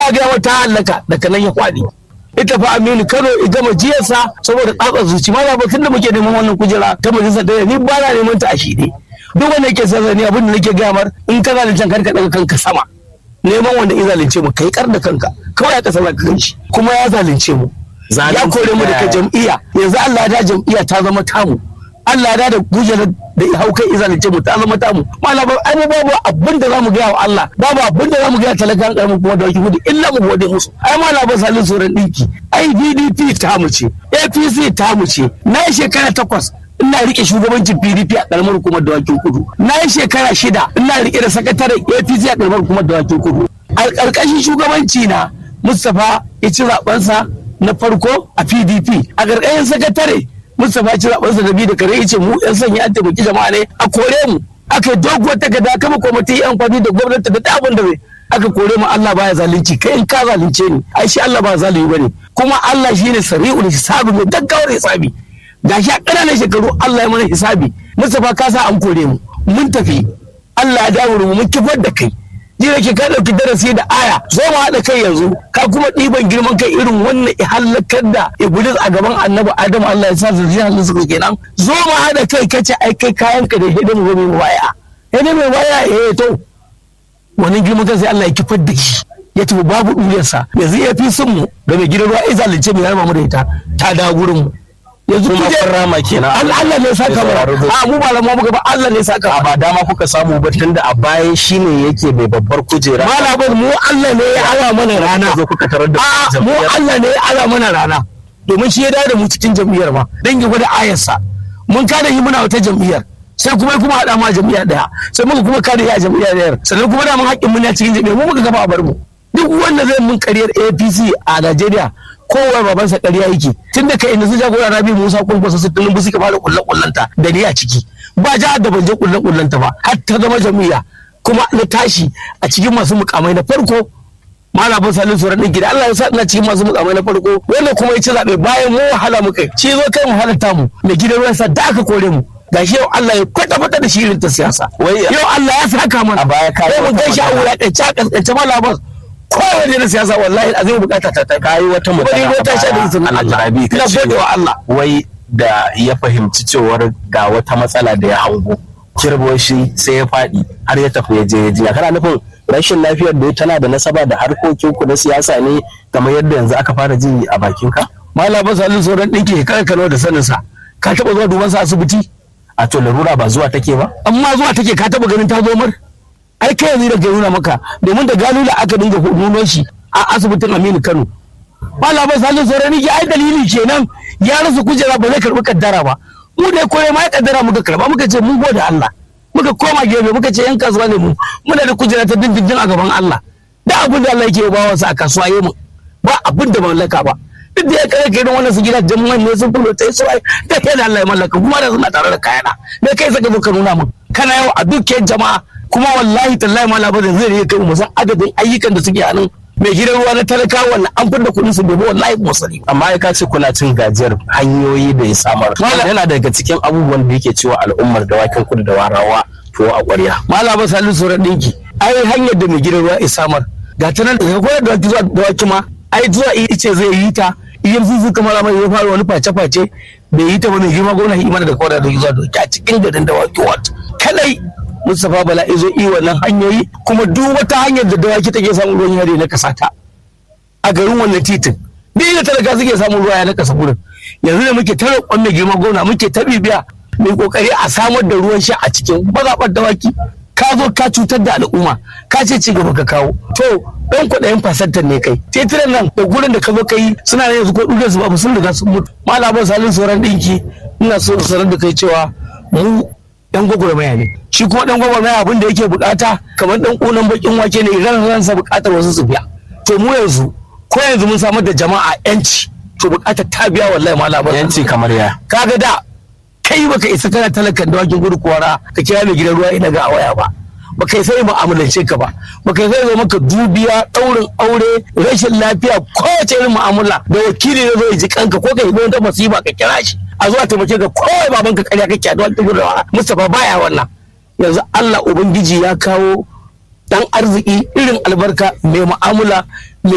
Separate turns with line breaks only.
ya ga wata halaka daga nan ya kwadi ita fa Aminu Kano ya gama jiyarsa saboda tsatsar zuci ma ba tun da muke neman wannan kujera ta majalisar da ni ba na neman ta a shi ne duk wanda yake sa ni abin da nake gaya mar in ka zalunce kanka daga kanka sama neman wanda ya zalunce mu kai kar da kanka kawai ya kasa ka kanshi kuma ya zalunce mu ya kore mu daga jam'iyya yanzu Allah ya da jam'iyya ta zama tamu Allah ya da gujera da ya hau kai zalunce mu ta zama tamu malama ai babu abin da zamu gaya wa Allah babu abin da zamu gaya talakan karamin kuma da waki gudu illa mu gode musu ai malama salin soran dinki ai PDP ta mu ce APC ta mu ce na shekara takwas ina rike shugabancin PDP a karamar hukumar dawakin kudu na yi shekara shida ina rike da sakataren APC a karamar hukumar dawakin kudu a ƙarƙashin shugabanci na Mustapha ya ci zaɓensa na farko a PDP a ƙarƙashin sakatare Mustapha ci zaɓensa da biyu da kare yace mu yan sanya an taimaki jama'a ne a kore mu aka doguwar takarda kama kwamiti yan kwami da gwamnati da abin da zai aka kore mu Allah baya zalunci kai in ka zalunce ni ai shi Allah ba zalunci bane kuma Allah shine sari'ul hisabi mai gaggawar hisabi gashi a ƙananan shekaru Allah ya mana hisabi Mustapha ka sa an kore mu mun tafi Allah ya dawo mu mun kifar da kai ji da ke ka ɗauki darasi da aya zo mu haɗa kai yanzu ka kuma ɗiban girman kai irin wannan halakar da iblis a gaban annabi adam Allah ya sa zuriyar halin suka kenan zo mu haɗa kai kace ai kai kayan ka da hidin mu mai waya hidin mai waya eh to wani girman kai sai Allah ya kifar da shi ya tafi babu ɗuriyarsa yanzu ya fi sun mu da mai gidan ruwa izalice mai harma mu da ita ta dawo gurin mu yanzu
kuma kun rama kenan
Allah ne saka mu a mu ba lamu muka ba Allah ne saka
a ba dama kuka samu ba tunda a baya shine yake mai babbar kujera
malamin mu Allah ne ya ala mana rana
zo kuka tarar da
a mu Allah ne ya ala mana rana domin shi ya dawo da mu cikin jam'iyyar ma dan ya gwada ayarsa mun kada yi muna wata jam'iyyar sai kuma kuma haɗa ma jam'iyya ɗaya sai muka kuma kada ya jam'iyya ɗayar sannan kuma da mun haƙƙin mun cikin jam'iyyar mu muka gaba a bar mu duk wanda zai mun kariyar APC a Najeriya kowa babansa ƙarya yake tun da kai inda su jagora rabi musa kwankwasa su tunan suka fara kullen kullanta da ni a ciki ba jihar da ban je kullen kullanta ba har ta zama jam'iyya kuma na tashi a cikin masu mukamai na farko malamin salin tsoron ɗin gida Allah ya sa ina cikin masu mukamai na farko wanda kuma ya ci zaɓe bayan mu wahala muka yi shi zo kai mu halatta mu da gidan ruwan sa da aka kore mu gashi yau Allah ya kwata kwata da shirin ta siyasa yau Allah ya saka mana
a baya ka
sai mu gaishe a wulaƙance a ƙasƙance malamin kowane na siyasa wallahi a zai bukata ta ta
kayi wata magana
wata sha da izinin Allah
Alhaji
ina gode wa Allah
wai da ya fahimci cewar ga wata matsala da ya hango kirbo shi sai ya faɗi har ya tafi ya je ya jiya kana nufin rashin lafiyar da tana da nasaba da harkokin ku na siyasa ne kamar yadda yanzu aka fara ji a bakin ka
malamin salin sauran ɗinki kada ka da sanin sa ka taɓa zuwa duban sa asibiti
a to larura ba zuwa take ba
amma zuwa take ka taɓa ganin ta zo mar ai kai yanzu da ke nuna maka domin da gano da aka dinga nuno shi a asibitin Aminu Kano malamin salin sauran ɗinki ai dalili kenan ya rasa kujera ba zai karɓi kaddara ba mu da kore ma ya kaddara muka karɓa muka ce mun gode Allah muka koma gefe muka ce yan kasuwa ne mu muna da kujera ta dindindin a gaban Allah da abin da Allah yake ba wasu a kasuwa yi mu ba abin da mallaka ba duk da ya kare kai wannan su gidajen man ne sun fulo tai sai da kai da Allah ya mallaka kuma da suna tare da kayana da kai saka zo ka nuna min kana yau a dukkan jama'a kuma wallahi tallahi ma labarin zai rike kai mu san adadin ayyukan da suke hannun mai gidan ruwa na talaka wannan an fidda kuɗin su bai wallahi mu sani
amma ya kace kuna cin gajiyar hanyoyi da ya samar yana daga cikin abubuwan da yake cewa al'ummar dawakin kudu da warawa to a ƙwarya
malama salin sauran ɗinki ai hanyar da mai gidan ruwa ya samar ga ta nan daga koyar da waki zuwa dawaki ma ai zuwa ice zai yi ta iyan zuzu kamar mai ya fara wani face-face bai yi ta ba mai girma gwamna imana da kawai da zuwa doki a cikin garin dawaki wat kadai Mustapha Bala izo yi wannan hanyoyi kuma duk wata hanyar da dawaki take samun ruwan yare na kasata a garin wannan titin duk da talaka suke samun ruwa ya na kasa gurin yanzu da muke ta roƙon mai girma gwamna muke ta bibiya mai kokari a samar da ruwan sha a cikin mazaɓar dawaki ka zo ka cutar da al'umma ka ce ci gaba ka kawo to ɗan kuɗayen fasantar ne kai titiran nan da gurin da ka zo ka yi suna da yanzu ko ɗuɗe su babu sun riga sun mutu malaman salin sauran ɗinki ina so sanar da kai cewa mu ɗan gwagwarmaya ne shi kuma ɗan gwagwarmaya abin da yake bukata kamar ɗan ƙunan bakin wake ne ran ransa bukatar wasu su biya to mu yanzu ko yanzu mun samar da jama'a yanci to bukatar ta biya wallahi malaman
yanci kamar ya
kaga da kai baka isa kana talakan dawakin gudu kuwara ka kira mai gidan ruwa ina ga a waya ba baka isa mu'amalance ka ba baka isa zai maka dubiya daurin aure rashin lafiya kowace irin mu'amala da wakili ne zai ji kanka ko ka yi wata masifa ka kira shi a zuwa taimake ka kowai babanka karya kake a dawakin gudu Mustapha baya wannan yanzu Allah ubangiji ya kawo dan arziki irin albarka mai mu'amala